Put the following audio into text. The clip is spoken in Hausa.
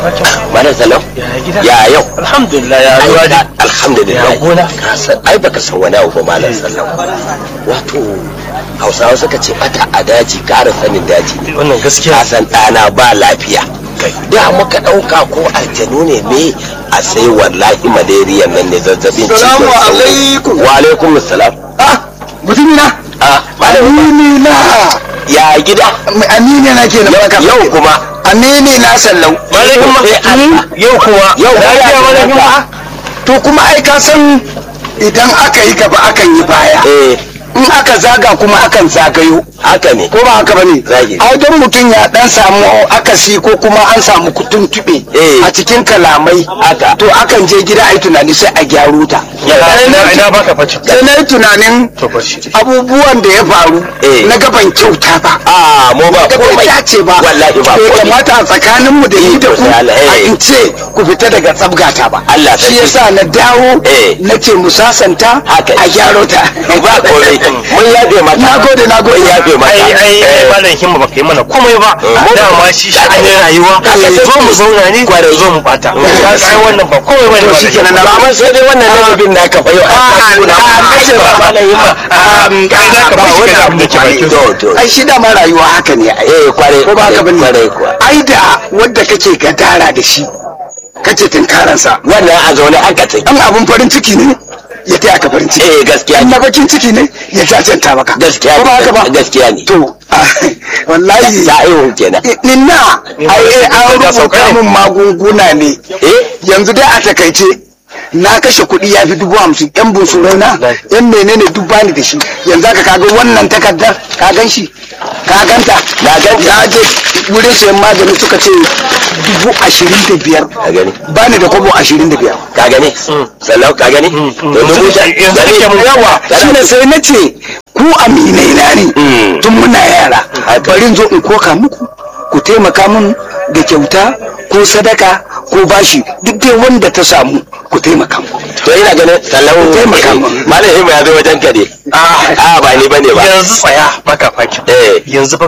Malam Salam. Ya yau. alhamdulillah ya ruwa Ai, da Alhamdulillah. Ya gona. Ka san- Ai baka san wani abu ba Malam Salam. Wato Hausawa suka ce bata a daji ƙara sanin daji ne. wannan Ka gaskiya san ɗana ba lafiya. Da muka ɗauka ko aljanu ne me a sai wallahi malaria nan ne zazzabin cizon Salamu sauro. alaikum. Wa alaikum salam. ah mutumi na Ah, Malam amini na ya gida. amini na ke na baka Yau kuma. amini na sallau malakin ma Eh, Allah. yau kuwa Yau lafiya lafiya malakin ma lafiya. to kuma ai ka san idan aka yi gaba akan yi baya Eh, in aka zaga kuma akan zagayo haka ne. ko ba haka bane Zahiri. ai don mutum ya dan samu akasi ko kuma an samu tuntube Eh. a cikin kalamai Haka. to akan je gida ai tunani sai a gyaro ta ina ina baka facin sai na yi tunanin to bar shi abubuwan da ya faru Eh. na gaban kyauta ba Ah, mu ba da bai komai. dace ba Wallahi ba bai komai. kamata a tsakaninmu da ni da ku Eh, eh. a in ce ku fita daga tsabgata ba Allah shi sarki. yasa na dawo Eh. na ce mu sasanta Haka. a gyaro ta ba komai mun yafe mata na gode na gode mun yafe mata ai ai ai Eh, malam himma baka yi mana komai ba Eh. dama shi sha'anin rayuwa Haka zo take. mu zauna ne zo mu bata ka sai wannan ba komai bane To malam shikenan Himma. na- ba amma sai dai wannan lalabin da ka fayo a Ah, ah, kace ba malam himma kai za ka ba bashi wani kana abu abin da ke bakin to to ai shi dama rayuwa haka ne ai eh kware ko ba haka bane kware kuwa ai da wanda kake gadara da shi kace tunkaransa wannan a zaune aka take dan abun farin ciki ne ya taya ka farin ciki eh gaskiya in ne na bakin ciki ne ya jajanta maka gaskiya ko ba haka ba ne gaskiya ne to wallahi sa'ihu kenan ninna ai an Ya sauka rubuta ne. min magunguna ne eh yanzu dai a takaice na kashe kuɗi ya fi dubu hamsin yan bunsurai na yan menene duk bani da shi yanzu aka kaga wannan takardar ka gan shi ka ganta Na ganta. na je wurin sayan magani suka ce dubu ashirin da biyar ka gani bani da kobo ashirin da biyar ka gani sallau ka gani to dubu ta yanzu kake mun yawa shi ne sai na ce ku aminai na ne Mm. tun muna yara bari in zo in koka muku ku taimaka min da kyauta ko sadaka ko bashi duk dai wanda ta samu ku taimaka mu to ina ganin sallau Taimaka min. malam himma ya zo wajen ka ne a ba ni bane ba yanzu tsaya baka fakin eh yanzu fa